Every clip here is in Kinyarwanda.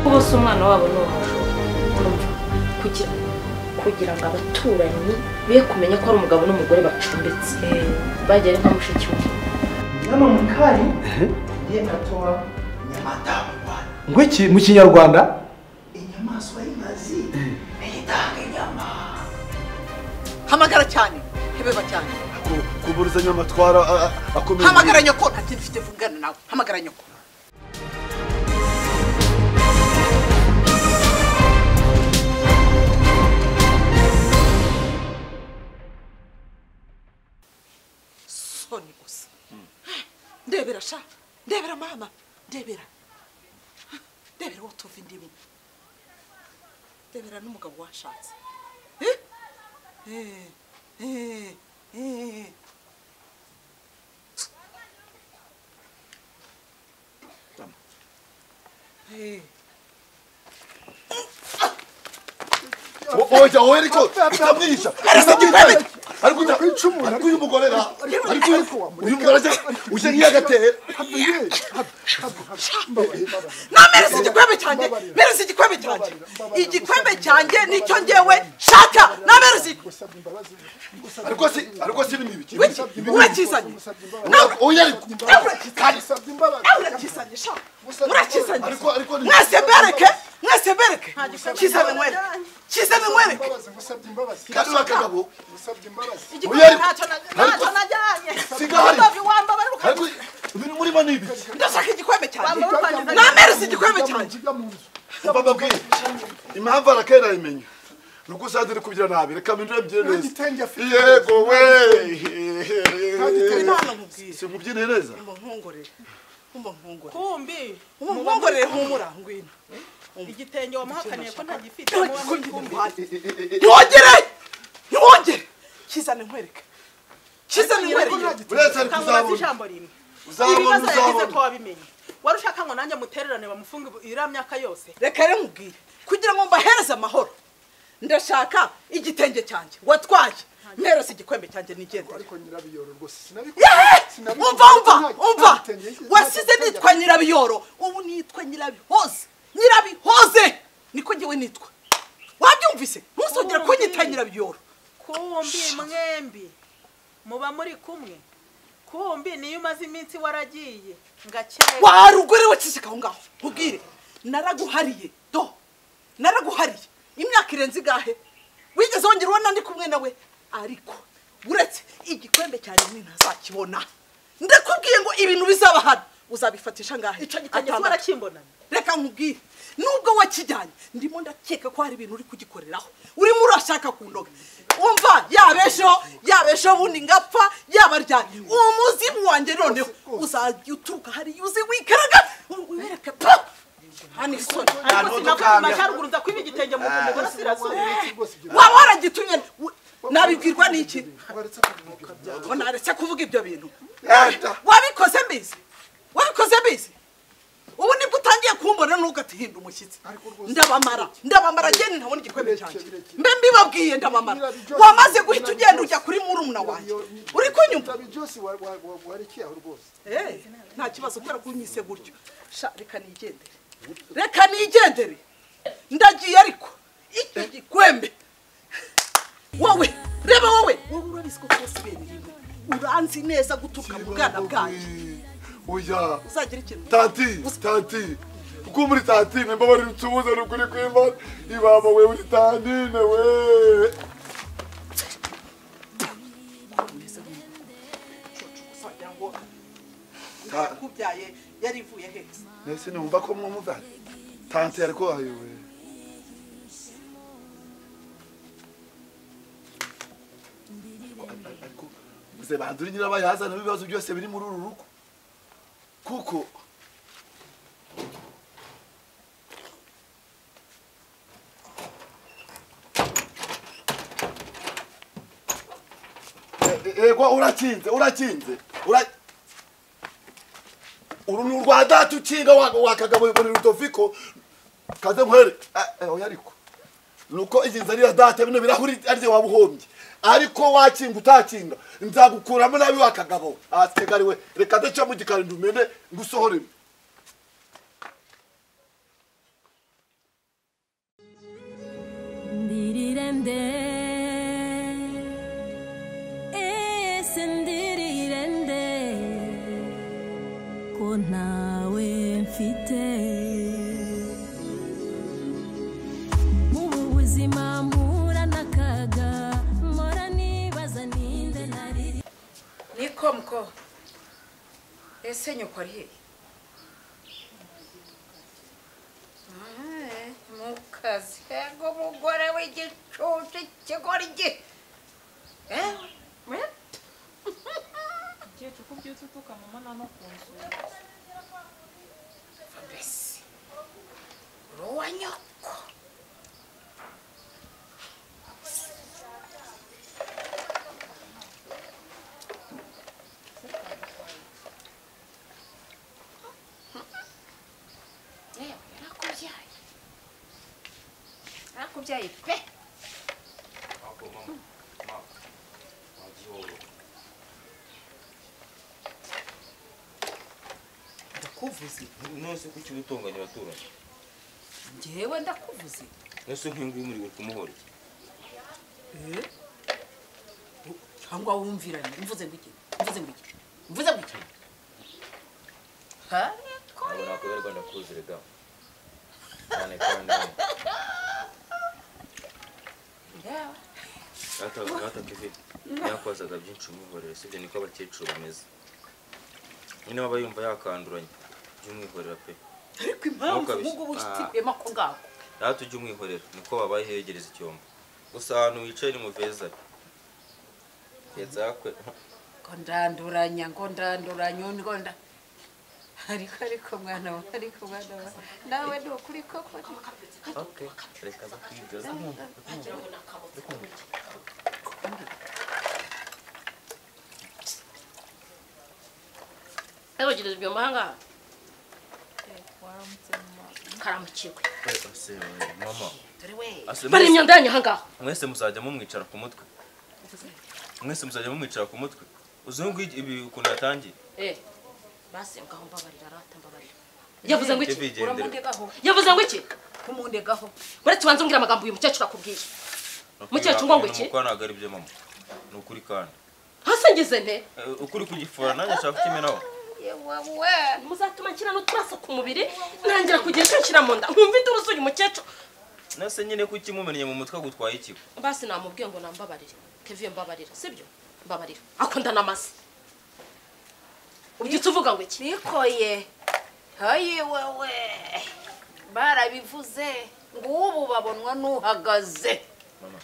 bose umwana wabo ni umujura kugira kugira ngo abaturanyi be kumenya ko ari umugabo n'umugore bacumbitse bagere kwa mushiki we hano mu kari yenda tora nyamatamu ngo iki mu kinyarwanda inyamaswa y'inkazi ntitanga inyama hamagara cyane hebeba cyane kuburuzanya amatwara akomeye hamagara nyoko nta kintu ufite vugana nawe hamagara nyoko soni gusa ndebera sha ndebera mama ndebera ndebera uwo tuva indimu ndebera n'umugabo washatse Eh? Eh, eh, eh. Eh. oya wowe ariko utamwihisha usabye kwemera ariko uta ariko uyu mugore ra ariko uyu uyu mugore uje uje nk'iyagatera na mereza igikwembe cyanjye mereza igikwembe cyanjye igikwembe cyanjye nicyo ngewe nshaka na mereza ariko si ariko si n'imibi urakizanye oya ariko urakizanye sha urakizanye ariko ariko ni- mwese mbereke mwese mbereke kize bimwereke kize bimwereke kandi wa kagabo oya igikwembe ariko ntacyo na- ariko ntacyo najyanye sigari wambabara uruka- ariko ibintu murimo ni ibi ndashaka igikwembe cyanjye Wambara urukangiza- na mereza igikwembe cyanjye papa mbabwiye impamvu arakera ayimenya ni uko usanzwe uri kubyina nabi reka mbindure mbyine neza Igitenge afite. yego we Imana mubwire si mubyine neza umunkongorere umunkongorere kumbi umunkongorere humura ngwino igitenge wamuhakaniye ko ntagifite ntiwongere ntiwongere kizane nkwereke kizane nkwereke uretse ari kuzabona ijambo rimwe uzabona ibibazo yagize uzabona ko wabimenye wari ushaka ngo nanjye mutererane bamufunge iriya myaka yose reka rero nkubwire kugira ngo mbahereze amahoro ndashaka igitenge cyanjye watwaye mpereze igikwembe cyanjye nigendere Yeee! umva umva umva wasize nitwa nyirabiyoro ubu nitwa nyirabihoze nyirabihoze niko ngewe nitwa wabyumvise ntuzongera kunyita nyirabiyoro kumbi mwembi muba muri kumwe kumbi niyo umaze iminsi waragiye ngakeye warugore waceceka aho ngaho nkubwire naraguhariye do naraguhariye imyaka irenze igahe wigeze wongera ubona ndi kumwe nawe ariko uretse igikwembe cyane ni ntazakibona ndakubwiye ngo ibintu bizaba hano uzabifatisha ngahe icyo gitenge Atandatu. warakimbonana reka nkubwire nubwo wakijyanye ndimo ndakeka ko hari ibintu uri kugikoreraho urimo urashaka kundoga umva yaba ejo yaba ejo bundi ngapfa yaba ryari umuzimu wanjye noneho uzajya uturuka hariya uzi wikaraga wereke pa hano isoni ariko sinavuye mu majyaruguru nza kwiba igitenge mu burasirazuba waba waragitumye we- nabibwirwa n'iki ngo naretse kuvuga ibyo bintu wabikoze mbizi wabikoze mbizi ubu nibwo utangiye kumbona n'ubwo atihinda umushyitsi ndabamara ndabamara ngeni ntabona igikwembe cyanjye mbe mbibabwiye ndabamara wamaze guhita ugenda ujya kuri murumuna wanjye uri kunyumva Eh, nta kibazo kubera ko unyise gutyo sha reka nigendere reka nigendere ndagiye ariko iki gikwembe wowe reba wowe wowe urabizi ko twese ibintu rimwe uranzi neza guturuka mu bwana bwanjye oya uzagira ikintu tanti tanti uko muri tanti nimba bari rutubuze rukuri kw'imana ibaba we uri tantine we uzagira ngo yakubyaye yari ivuye heza nese numva ko mwumuvana tanti ariko ayowe ariko uze bandura nyirabayazana n'ibibazo byose biri muri uru rugo kuko E- ego urakinze urakinze ura uru ni urwa data ukinga wa- wakagabo ibona rudoviko kaze nkwere Eh, eh, oya ariko nuko igize ariya data bino birahuri arye wabuhombye ariko wakinga utakinga nzagukuramo nabi wakagabo asigari we reka daca mu gikari ndumene ngusohore ndirirende ese ndirirende ko ntawe mfite ubu buzima mpura n'akaga mpora nibaza ninde nari niko mko ese nyoko ari hehe Ah, mu kazi ego mugore w'igicucu ikigori gi Eh, eh? Fabrice, uri uwa nyoko yewe yarakubyaye yarakubyaye pe ndakuvuze nonse kuki ubutonganya abaturanyi njyewe ndakuvuze nonse nk'inguyu muri buri kumuhora iki cyangwa wumviranye mvuze ngo iki mvuze ngo iki mvuze ngo iki ariko ntabwo nakweberwa ndakuzire ga cyane kandi yewe gatatuvi yakwazaga byinshi umwihorera sibyo niko abakecuru bameze nyine baba yumva yakanduranye jya umwihorera pe ariko impamvu Ntukabishe. ubungubu ushyikuyemo ako ngako natwe ujya umwihorera niko babaye hegereza icyombo gusa ahantu wicaye ni mu beza yezakwe ngo ndanduranya ngo ndanduranya ngo nda ariko ariko mwana wa ariko mwana wa nawe ni ukuri koko okay reka bakwidoza yarogerejwe mu mahanga karamukirwe reka se mama dore we Ase bari mwese- imyanda yanyu ahangaha mwese muzajya mumwicara ku mutwe mwese muzajya mumwicara ku mutwe uzi ngo ibi ukuntu yatangiye eh basi ngaho mbabarira arata mbabarira yavuze ngo iki Evi, gendera. Uramundegaho. yavuze ngo iki kumundegaho uretse ubanza umbwira amagambo uyu mukecuru akubwiye Mukecuru ngo ngo iki? Nuko ntabwo ari byo mama ni ukuri kandi hasi ngize nte Eh, ukuri kugifura nanjye nshaka kukimenaho muzatuma nshyira n'uturaso ku mubiri ntangira kugenda nshyira mu nda nkumva induru z'uyu mukecuru nase nyine kuki mumenye mu mutwe gutwaye ikigo basi namubwiye ngo nambabarire keviye mbabarira sibyo mbabarira akunda n'amase ubyutse uvuga ngo iki nikoye hayi wewe barabivuze ngo ubu babonwa n'uhagaze mama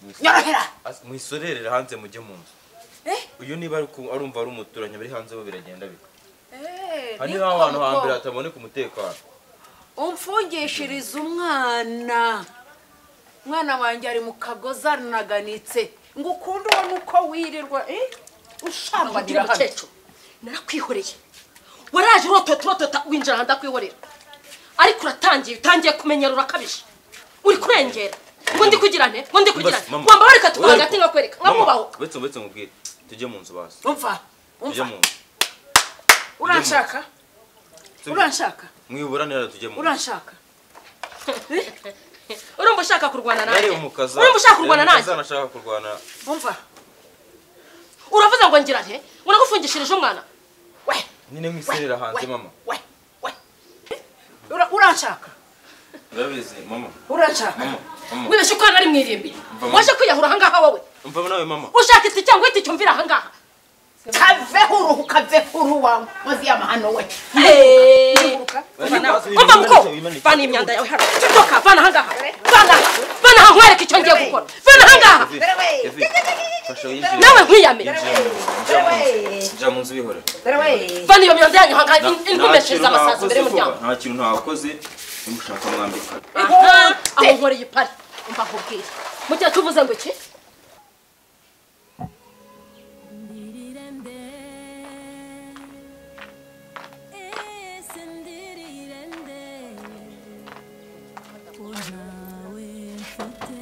mwisorere- Nyorohera! As- mwisorerere hanze mujye mu nzu Eh? uyu niba ari ku- arumva ari umuturanyi bari hanze bo biragenda bika Eh, hari niko niba abantu nuko. hambere hataboneka umutekano umfungishiriza umwana umwana wanjye ari mu kagozi aranaganitse ngo ukunde ubona uko wirirwa eh, ugira ushambanira hano umukecuru narakwihoreye waraje urotota urotota winjira ahantu ndakwihorera ariko uratangiye utangiye kumenyera urakabije uri kurengera ngo ndi kugira nte ngo ndi kugira Basi, nte mama. wamba bareka tuba Oya, hagati nkakwereka mama, nkamubaho uretse uretse mubwire tujye mu nzu basi umva tujye umva mu nzu uranshaka Tujye- uranshaka mwiburanira tujye mu nzu uranshaka urumva ushaka kurwana nanjye yari umukaza urumva ushaka kurwana nanjye nashaka kurwana umva uravuze ngo ngira nte ngo nagufungishirije umwana we nyine mwiserera hanze mama we we Ura- uranshaka urabizi mama uranshaka mama mama wibeshye ko hano ari mu irimbi Mva mu- waje kwiyahura ahangaha wowe umva nawe mama ushaka iki cyangwa iki cyumvira ahangaha kaveho uruhu kaveho uruhu wawe mazi y'amahano we Hey! Vana, Umva muko vana imyanda yawe hano tutoka vana ahangaha vana aha. vana aha nkwereke icyo ngiye gukora vana ahangaha Evi, Evi, fasha winjire. nawe nkwiyamire Yinjira mu nzu, jya mu nzu, jya mu nzu wihorera vana iyo myanda yanyu ahangaha Nta- in- nta inkomeshereza kintu amasazi imbere nakoze vuba, y'umuryango nta kintu ntakoze nimushaka mwambika Aha, aho nkoreye ipari umva nkubwire mu gihe tuvuze ngo iki ndirirende ese ndirirende ko ntawe mfite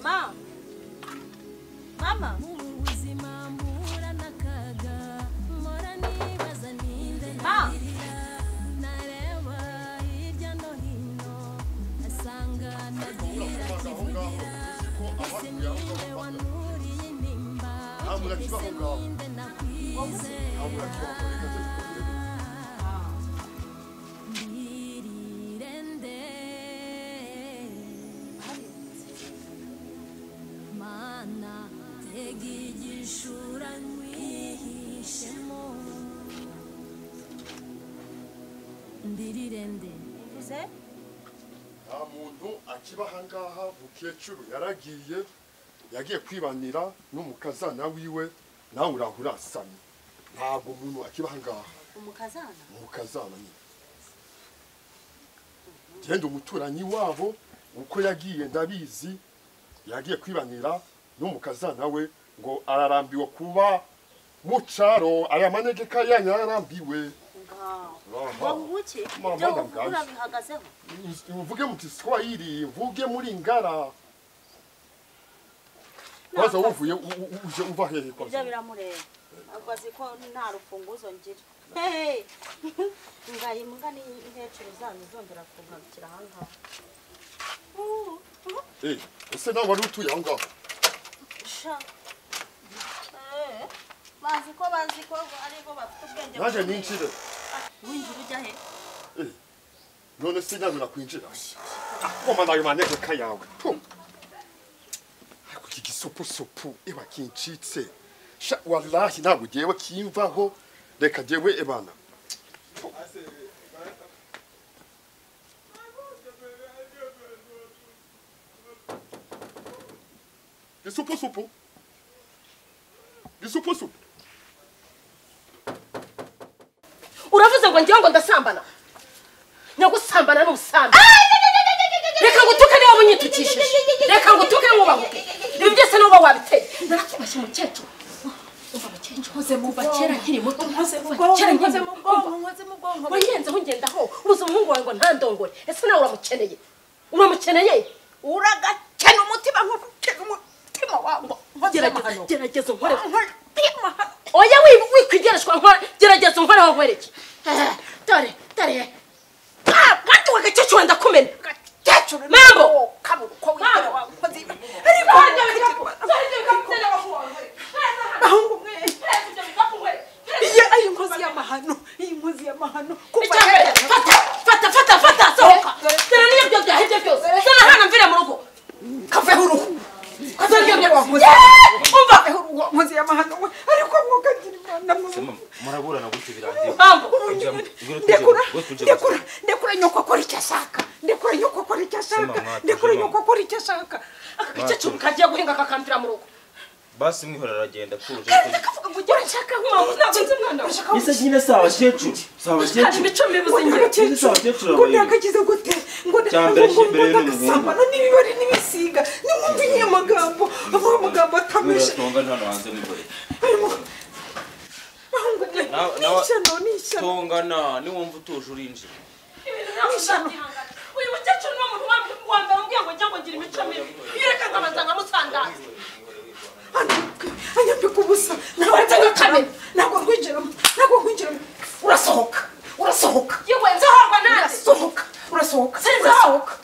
mama mama mu buzima mpura n'akaga mpora nibaza ninde ndarira nareba hirya no hino asanga ndagira ntabwo yakibaho ngaho ntabwo yakibaho reka tujye Ndirinde Mana tega igishura nkwihishemo Ndirirende nta muntu akiba ahangaha mukecuru yaragiye yagiye kwibanira n'umukazana wiwe nawe urahurasamye ntabwo umuntu akiba ahangaha umukazana umukazana nyine genda umuturanyi wabo uko yagiye ndabizi yagiye kwibanira n'umukazana we ngo ararambiwe kuba mu cyaro aya manegeka yanyu yararambiwe wabuki Mama, ibyo mama, urabihagazeho mvuge mu giswahili mvuge muri ngara waza wuvuye u- u- u- uje uva hehe kwa ibyo biramureba ntabwo azi ko nta rufunguzo ngira hehe ngaye imbwa n'inkecuru zanyu zongera kungarukira aha ngaha Eh, ese nawe wari utuye aho ngaho sha Eh, bazi ko bazi ko aribo bafite ubwenge nanjye bukomeye. ninjire winjira ujya he Eh, none se nyabira kwinjira akoma nayo manegeka yawe tu. ariko iki gisupusupu iba kincitse sha wallahi ntabwo jewe kimvaho reka jewe ebana gisupusupu gisupusupu uravuze ngo ngewe ngo ndasambana nyagusambana ni ubusambi reka ngutuke niba bunyitukishije reka ngutuke wubahuke ibi byose niba wabiteye narakibashye mukecuru umva mukecuru nkoze muva kera nkiri muto nkoze muva kera nkiri muto nkoze mu bwonko wayirenzeho ngendaho ubuze umuhungu wawe ngo ntandongore ese nawe uramukeneye uramukeneye uragakena umutima nk'ukena umutima wawe gerageza gerageza unkore umutima hano oya wi- wikwigereshwa nkora gerageza unkoreho nkwereke Eh, dore dore Ah, kandi wagakecuru wenda kumena gakecuru Mambo! kabura uko wibwira Mambo! wakoze ibi ariko bahungu mwe iyo ari inkozi y'amahano iyi nkozi y'amahano kuva kera fata fata fata fata sohoka dore niyo byo byahebye byose zana hano mvire mu rugo kaveho uruhu kazana ibyo byakoze umva uwo nkozi y'amahano we ariko mwogagira imana mwe muraburana gutyo birangiye mambo Injira mu- ngwino tujye ndekura mu- ngwino tujye mu- ndekura ndekura nyoko akora icyo ashaka ndekura nyoko akora icyo ashaka Sema, mwatuje, ndekura mama. nyoko akora icyo ashaka aka gakecuru kagiye guhinga kakambira mu rugo basi mwihora aragenda atuje akavuga ngo ujye urashaka nk'umuntu ntabwo nzi umwana wawe urashaka nyine si abakecuru si kandi imico mibi uzingira abakecuru ngo ndagakize gute ngo Cyambere cy'imbere y'umuhungu. ndagasambana n'ibibari n'ibisiga nimwumve nyine amagambo avuga amagambo atameshe tonga hano hanze n'igore ahubwo ni Nawe- ni nawe- ishyano ni ishyano tongana niwumva utuje urinjira uyu mukecuru ni umuntu wa mbere umbwiye ngo njya ngo ngira imico mibi yereka nkabanza nkamusandaza anyambika ubusa ntabwo Uretse gukamera. ntabwo nkwinjiramo ntabwo nkwinjiramo urasohoka urasohoka yewe nzohorwa nanjye urasohoka urasohoka Sinizahoka.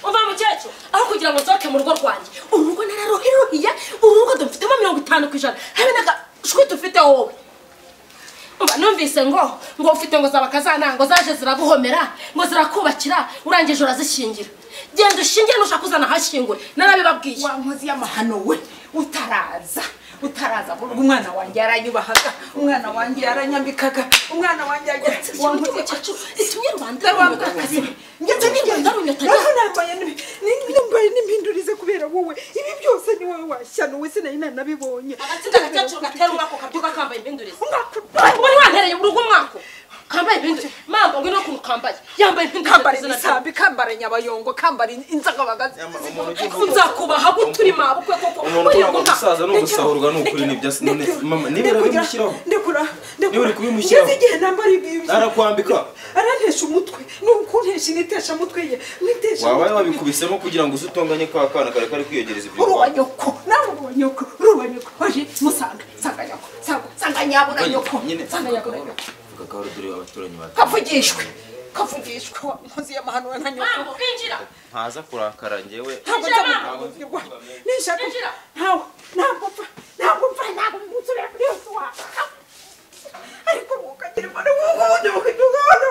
uva mukecuru aho kugira ngo nsohoke mu rugo rwanjye urugo nararuhiruhiye urugo dufitemo mirongo itanu ku ijana habe n'agashwi dufite wowe mba numvise ngo ngo ufite ngo zaba akazana ngo zaje ziraguhomera ngo zirakubakira urangije urazishingira genda ushingire nushaka kuzana ahashyingure narabibabwiye wa nkozi y'amahano we utaraza utaraza burya umwana wanjye yaranyubahaga umwana wanjye yaranyambikaga umwana wanjye yagira ati, wa nkozi y'amahano itumye rubanda Ndarwambaye. ndetse n'ingendo naho nambaye ni- ni- nambaye n'impindurize kubera wowe ibi byose ni wowe washyano we sinari nanabibonye agatsinda agakecuru gatera umwaka ukabyuka kambaye impindurize Umwaka Ariko wari wantereye urugo umwaka kambaye impindurize mamba ngwino ukuntu kambaye yambaye impindurize kambara izina ryawe. imisambi kambara inyabayongo kambara inzagabagazi ariko nzakubaha guturi mabukwe koko umuntu buriya ukora ngo nta- gusaza ni ugusahurwa ni ukuri nibyo si- none- mama niba uri kubimushyiraho ndekura Niba uri kubimushyiraho. ngeze igihe nambara ibi ibi- arakwambika arantesha umutwe ni ukuntesha initesha mutwe ye nitesha wabaye umutwe ye. wabikubisemo kugira ngo uze utonganye kwa kana kare kari kwiyegereza ibyo uri uwa nyoko nawe uri uwa nyoko uri uwa nyoko waje musanga sanga nyoko sanga sanga nyabura nyoko nyine sanga nyabura nyoko vuga ko hari dore abaturanyi batanu kavugishwe kavugishwe wa nkozi y'amahano na nyoko Mambo, binjira ntaza kurakara njyewe ntabwo nzabibwirwa nishaka Injira. ntawe ntabwo pfa ntabwo mfana ntabwo mbutsubira kuri yose wawe ariko ukagira imbaraga ubundi bukajya ubwabona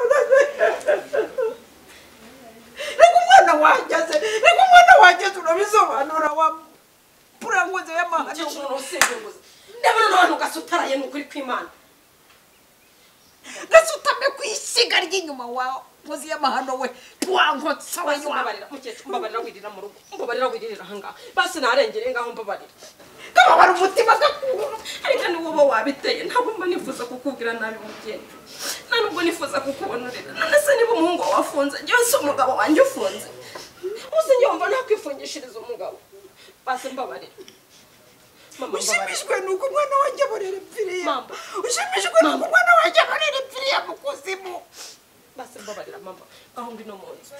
reka umwana wageze reka umwana wageze urabisobanura wa buranguze y'amahane umukecuru nawe usimbuza ndabona n'abantu gasutaraye ni ukuri kw'imana gasutame ku ishyiga ry'inyuma wa nkozi y'amahano we wankotsa basi mbabarira mukecuru mbabarira wirira mu rugo mbabarira wiririra ahangaha basi narengere ngaho mbabarira kababara umutima gakuba ariko niwo uba wabiteye ntabwo mba nifuza kukubwira nabi mukecuru nta nubwo nifuza kukubonurira none se niba umuhungu wawe afunze njyewe si umugabo wanjye ufunze uzi njyewe mba nakwifungishiriza umugabo basi mbabarira mama mbabarira ushimishwe ni uko umwana wanjye aborera ipfiriye Mama. ushimishwe ni uko umwana wanjye aborera ipfiriye mu kuzimu basi mbabarira mama aho ndi no mu nzu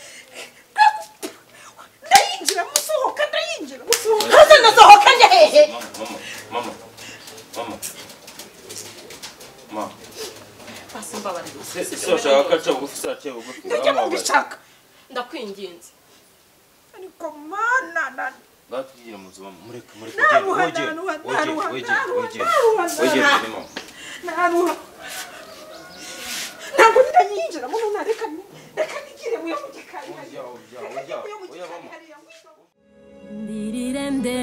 ndayinjira musohoka ndayinjira musohoka maze ndasohoka njya hehe Mama, mama, mama, mama, mama. basi mbabarira Se- se washaka ko aca bugufi se aciye bugufi ndajya uramubabaza. mubishaka ndakwinginze ariko mana na Batubwire mu buzima, mureke, mureke, Naruha, wegere, naruha, wegere, naruha, wegere, naruha, wegere. naruha, Wegere, naruha. turi mama. naruha ntabwo ndayinjira muno na reka ni- reka nigire muyo mu gikari hariya. Ujya, ujya, Reka ujya, nigire mu ujya, gikari mama. hariya, musohoka. ndirirende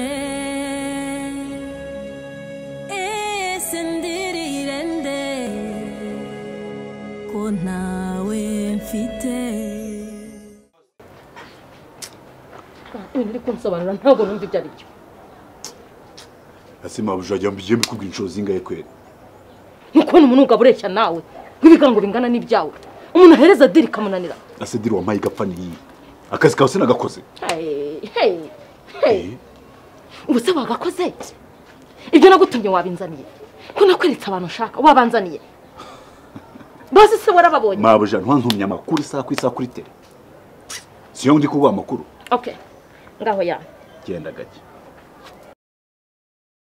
ese ndirirende ko ntawe mfite ibintu uri kunsobanura ntabwo numva ibyo ari byo ese mabuja ajya mbigiye mbikubwira inshuro zingahe kweri ntukubona umuntu umugabo ureshya nawe nk'ibigango bingana n'ibyawe umuntu ahereza diri ikamunanira ase diri wampaye igapfa niyi akazi kawe sinagakoze Hey, hey, hey. ubu se wagakoze ibyo nagutumye wabinzaniye ko nakweretse abantu ushaka wabanzaniye basi se warababonye mabuja ntwantumye amakuru isaha ku isaha kuri tere siyo ndi kuguha amakuru okay ngaho ya genda gake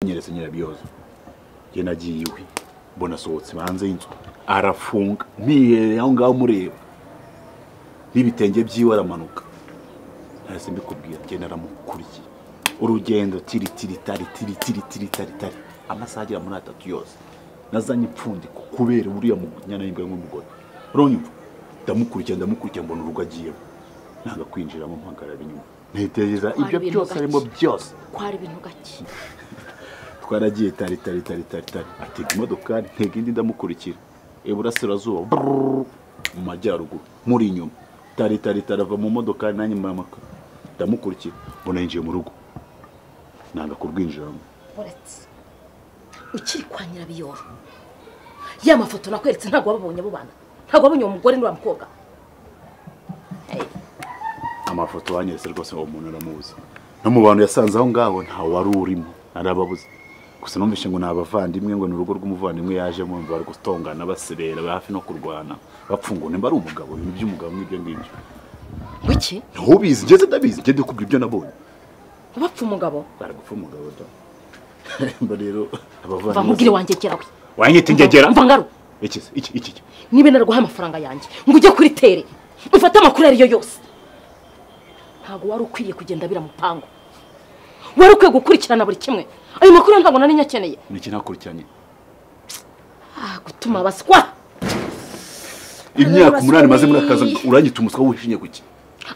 nyeretse nyirabiyozo njye nagiye iwe mbona asohotse hanze y'inzu arafunga mwihereye aho ngaho mureba n'ibitenge byiwe aramanuka nahise mbikubwira njye naramukurikiye urugendo tiri tiri tari tiri tiri tiri tari tari amasaha agera muri atatu yose nazanye ipfundiko kubera uriya munyana y'imbwa nk'umugore uranyumva ndamukurikira ndamukurikira mbona urugo agiyemo nanga kwinjiramo mpagarara inyuma ntekereza ibyo ibintu byose arimo byose kwara ibintu gake twaragiye tari tari tari tari tari atega imodokari ntega indi ndamukurikira iburasirazuba brrrr, mu majyaruguru muri inyuma tari tari tari ava mu modokari nanjye mbaramaka ndamukurikira mbona yinjiye mu rugo nanga kurwinjiramo uretse ukiri kwa nyirabiyoro ya mafoto nakweretse ntabwo wababonye abo bana ntabwo wabonye uwo mugore n'uriya mukobwa amafoto wanyeretse rwose uwo muntu aramuzi no mu bantu yasanze aho ngaho ntawe wari urimo arababuze gusa numvise ngo ni abavandimwe ngo ni urugo rw'umuvandimwe yajemo ngo bari gutongana baserera bari hafi no kurwana bapfungura nimba ari umugabo ibintu by'umugabo n'ibyo ngibyo wiki ntubizi ngeze ndabizi ngende kubwira ibyo nabonye bapfa umugabo baragupfa umugabo da mba rero mva nkubwire abavandimwe wanjye gerawe wanyita ingegera Mva ngaru. iki se? iki iki iki niba naraguhaye amafaranga yanjye ngo ujye kuri tere ufate amakuru ayo ariyo yose ntabwo wari ukwiye kugenda bira mupangu wari ukwiye gukurikirana buri kimwe ayo makuru ntabwo nari nyakeneye ni iki nakurikiranye ah gutuma baswa imyaka umunani maze muri akazi uranyita umuswa wishinye kuki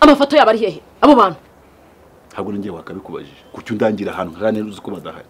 amafoto yabo ari hehe abo bantu ntabwo ninjye wakabikubajije kuki undangira ahantu kandi uzi ko badahari